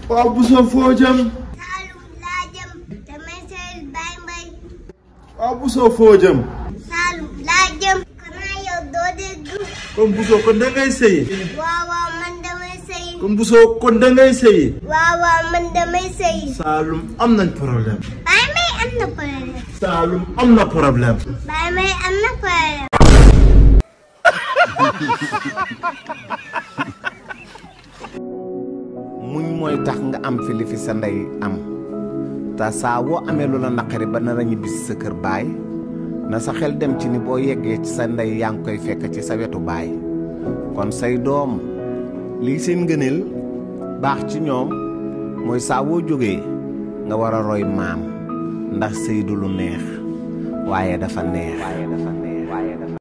waaw Bousso foo jëm Saalum laa jëm damay seyal Baye Mbaye waaw Bousso foo jëm Saalum laa jëm xanaa yow doo dégg comme Bousso kon da ngay sëyi waaw waaw man damay sëy comme Bousso kon da ngay sëyi waaw waaw man damay sëy Saalum am nañ problème Baye Mbaye am na problème Saalum am na problème Baye Mbaye am na problème muñ mooy tax nga am fi li fi sa ndey am te saa woo amee lu la naqari ba nar a ñibbi si sa kër baay na sa xel dem ci ni boo yeggee ci sa ndey yaa ngi koy fekk ci sa wetu baay kon say doom lii seen ngëneel baax ci ñoom mooy saa woo jógee nga war a roy maam ndax sëy du lu neex waaye dafa neex